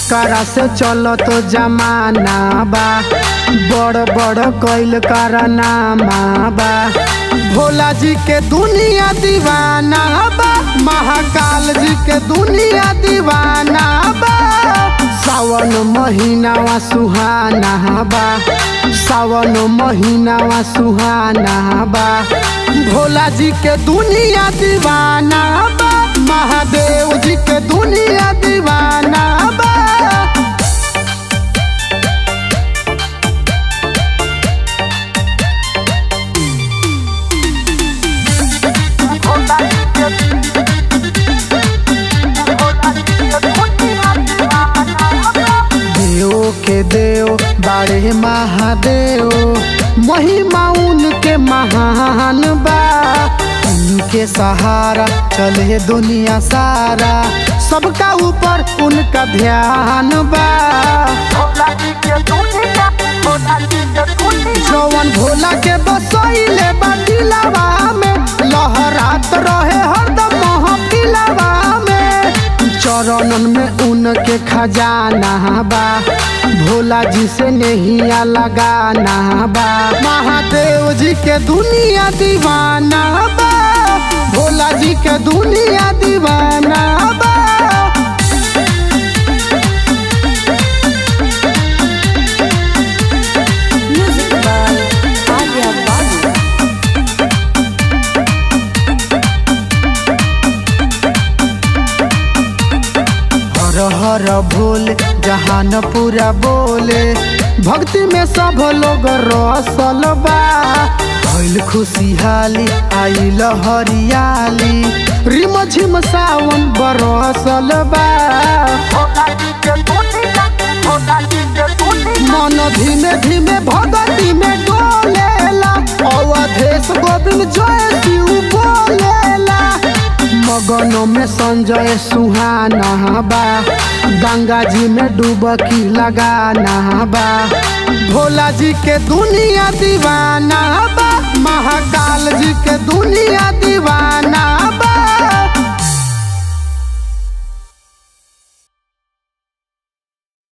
एकरा से चलो तो जमाना बा बड़ बड़ कैल करनामा बा भोला जी के दुनिया दीवाना बा महाकाल जी के दुनिया दीवाना बा सावन महीनावा सुहाना बा सावन महीनावा सुहाना बा भोला जी के दुनिया दीवाना बा महादेव जी के दुनिया दीवाना बा देव के देव बारे महादेव महिमा उनके महान बा उनके सहारा चले दुनिया सारा सबका ऊपर उनका ध्यान बा जवन भोला के बसैले बटिलावा में लहरात रहे हरदम महफिलावा में चरणन में उनके खजाना बा भोला जी से नहिया लगाना बा महादेव जी के दुनिया दीवाना बा भोला जी के दुनिया दीवाना बा Music by Arya Babu. हर हर भोले जहान पूरा बोले भक्ति में सब लोग रसल बा भइल खुशहाली आइल हरियाली रिम झिम सावन बरसल बा मन धीमे धीमे भगती में डोलेला अवधेश गोविंद जय शिव बोलेला मगन में संजय सुहाना बा गंगा जी में डुबकी लगाना बा भोला जी के दुनिया दीवाना बा महाकाल जी के दुनिया दीवाना बा